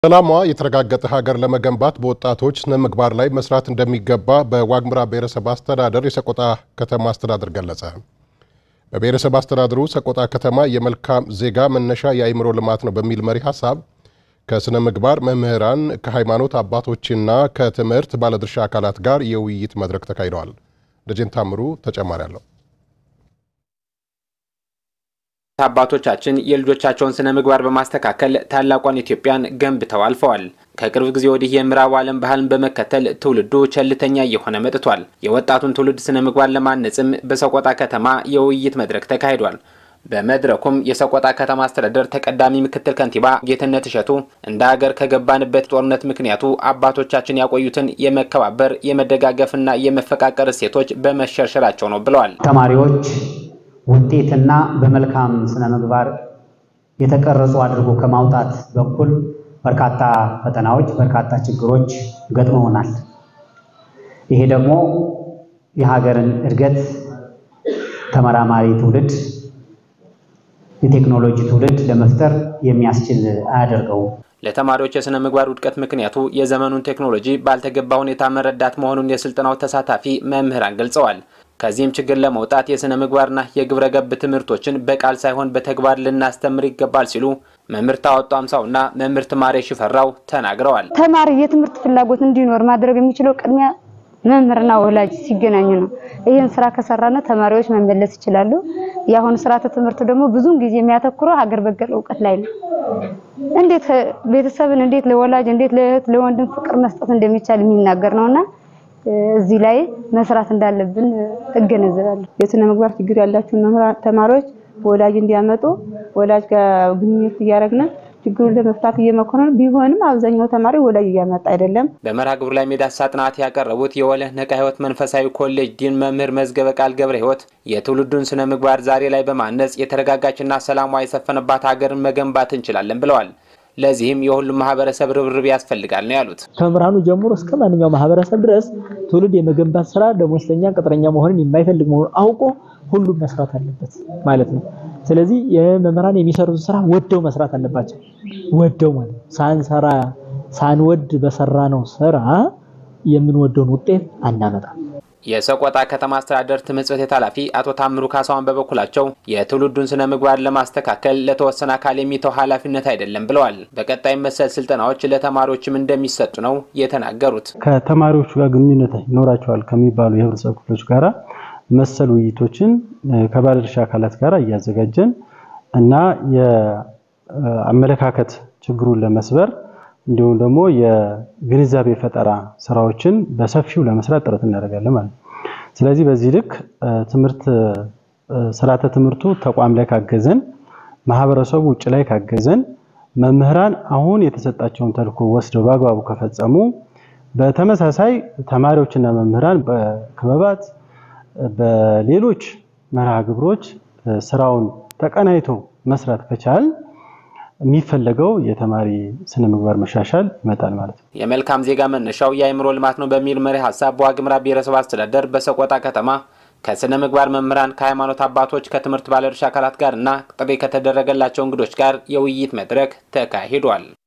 ሰላሟ የተረጋገጠ ሀገር ለመገንባት በወጣቶች ስነ ምግባር ላይ መስራት እንደሚገባ በዋግምራ ብሔረሰብ አስተዳደር የሰቆጣ ከተማ አስተዳደር ገለጸ። በብሔረሰብ አስተዳደሩ ሰቆጣ ከተማ የመልካም ዜጋ መነሻ የአእምሮ ልማት ነው በሚል መሪ ሀሳብ ከስነ ምግባር መምህራን፣ ከሃይማኖት አባቶችና ከትምህርት ባለድርሻ አካላት ጋር የውይይት መድረክ ተካሂደዋል። ደጀን ታምሩ ተጨማሪ አለው። አባቶቻችን የልጆቻቸውን ስነ ምግባር በማስተካከል ታላቋን ኢትዮጵያን ገንብተው አልፈዋል። ከቅርብ ጊዜ ወዲህ የምዕራቡ ዓለም ባህልን በመከተል ትውልዱ ቸልተኛ እየሆነ መጥቷል። የወጣቱን ትውልድ ስነ ምግባር ለማነጽም በሰቆጣ ከተማ የውይይት መድረክ ተካሂዷል። በመድረኩም የሰቆጣ ከተማ አስተዳደር ተቀዳሚ ምክትል ከንቲባ ጌትነት እሸቱ እንደ ሀገር ከገባንበት ጦርነት ምክንያቱ አባቶቻችን ያቆዩትን የመከባበር የመደጋገፍና የመፈቃቀር እሴቶች በመሸርሸራቸው ነው ብለዋል። ተማሪዎች ውጤትና በመልካም ስነ ምግባር የተቀረጹ አድርጎ ከማውጣት በኩል በርካታ ፈተናዎች፣ በርካታ ችግሮች ገጥመውናል። ይሄ ደግሞ የሀገርን እድገት ተመራማሪ ትውልድ፣ የቴክኖሎጂ ትውልድ ለመፍጠር የሚያስችል አያደርገውም። ለተማሪዎች የስነ ምግባር ውድቀት ምክንያቱ የዘመኑን ቴክኖሎጂ ባልተገባ ሁኔታ መረዳት መሆኑን የስልጠናው ተሳታፊ መምህራን ገልጸዋል። ከዚህም ችግር ለመውጣት የስነ ምግባርና የግብረ ገብ ትምህርቶችን በቃል ሳይሆን በተግባር ልናስተምር ይገባል ሲሉ መምህር ታወጡ አምሳውና መምህርት ማሬ ሽፈራው ተናግረዋል። ተማሪ የትምህርት ፍላጎት እንዲኖር ማድረግ የሚችለው ቅድሚያ መምህርና ወላጅ ሲገናኙ ነው። ይህን ስራ ከሰራነ ተማሪዎች መመለስ ይችላሉ። የአሁኑ ስርዓተ ትምህርት ደግሞ ብዙውን ጊዜ የሚያተኩረው ሀገር በቀል እውቀት ላይ ነው። እንዴት ቤተሰብን እንዴት ለወላጅ እንዴት ለእህት ለወንድም ፍቅር መስጠት እንደሚቻል የሚናገር ነውና እዚህ ላይ መስራት እንዳለብን እገነዘባለሁ። የስነ ምግባር ችግር ያላቸውን ተማሪዎች ወላጅ እንዲያመጡ ወላጅ ጋር ግንኙነት እያደረግን ችግሩን ለመፍታት እየሞከርን ቢሆንም አብዛኛው ተማሪ ወላጅ እያመጣ አይደለም። በመርሃ ግብሩ ላይ የዳሰሳ ጥናት ያቀረቡት የወለህ ነቃ ህይወት መንፈሳዊ ኮሌጅ ዲን መምህር መዝገበ ቃል ገብረ ህይወት የትውልዱን ስነ ምግባር ዛሬ ላይ በማነጽ የተረጋጋችና ሰላሟ የሰፈነባት ሀገርን መገንባት እንችላለን ብለዋል። ለዚህም የሁሉም ማህበረሰብ ርብርብ ያስፈልጋል ነው ያሉት። ከመምህራኑ ጀምሮ እስከ ማንኛውም ማህበረሰብ ድረስ ትውልድ የመገንባት ስራ ደሞዝተኛ ቅጥረኛ መሆንን የማይፈልግ መሆኑን አውቆ ሁሉም መስራት አለበት ማለት ነው። ስለዚህ የመምህራን የሚሰሩት ስራ ወደው መስራት አለባቸው። ወደው ማለት ሳንሰራ ሳንወድ በሰራ ነው ስራ የምንወደውን ውጤት አናመጣም። የሰቆጣ ከተማ አስተዳደር ትምህርት ጽሕፈት ቤት ኃላፊ አቶ ታምሩ ካሳዋን በበኩላቸው የትውልዱን ስነ ምግባር ለማስተካከል ለተወሰነ አካል የሚተው ኃላፊነት አይደለም ብለዋል። በቀጣይ መሰል ስልጠናዎች ለተማሪዎችም እንደሚሰጡ ነው የተናገሩት። ከተማሪዎቹ ጋር ግንኙነት ይኖራቸዋል ከሚባሉ የህብረተሰብ ክፍሎች ጋራ መሰል ውይይቶችን ከባለድርሻ አካላት ጋር እያዘጋጀን እና የአመለካከት ችግሩን ለመስበር እንዲሁም ደግሞ የግንዛቤ ፈጠራ ስራዎችን በሰፊው ለመስራት ጥረት እናደርጋለን ማለት ነው። ስለዚህ በዚህ ልክ ትምህርት ስርዓተ ትምህርቱ ተቋም ላይ ካገዘን፣ ማህበረሰቡ ውጭ ላይ ካገዘን፣ መምህራን አሁን የተሰጣቸውን ተልዕኮ ወስደው በአግባቡ ከፈጸሙ፣ በተመሳሳይ ተማሪዎችና መምህራን በክበባት በሌሎች መርሃ ግብሮች ስራውን ተቀናይቶ መስራት ከቻል የሚፈለገው የተማሪ ስነ ምግባር መሻሻል ይመጣል ማለት ነው። የመልካም ዜጋ መነሻው የአእምሮ ልማት ነው በሚል መሪ ሀሳብ በዋግምራ ብሔረሰብ አስተዳደር በሰቆጣ ከተማ ከስነ ምግባር መምህራን፣ ከሃይማኖት አባቶች፣ ከትምህርት ባለድርሻ አካላት ጋር እና ጥሪ ከተደረገላቸው እንግዶች ጋር የውይይት መድረክ ተካሂዷል።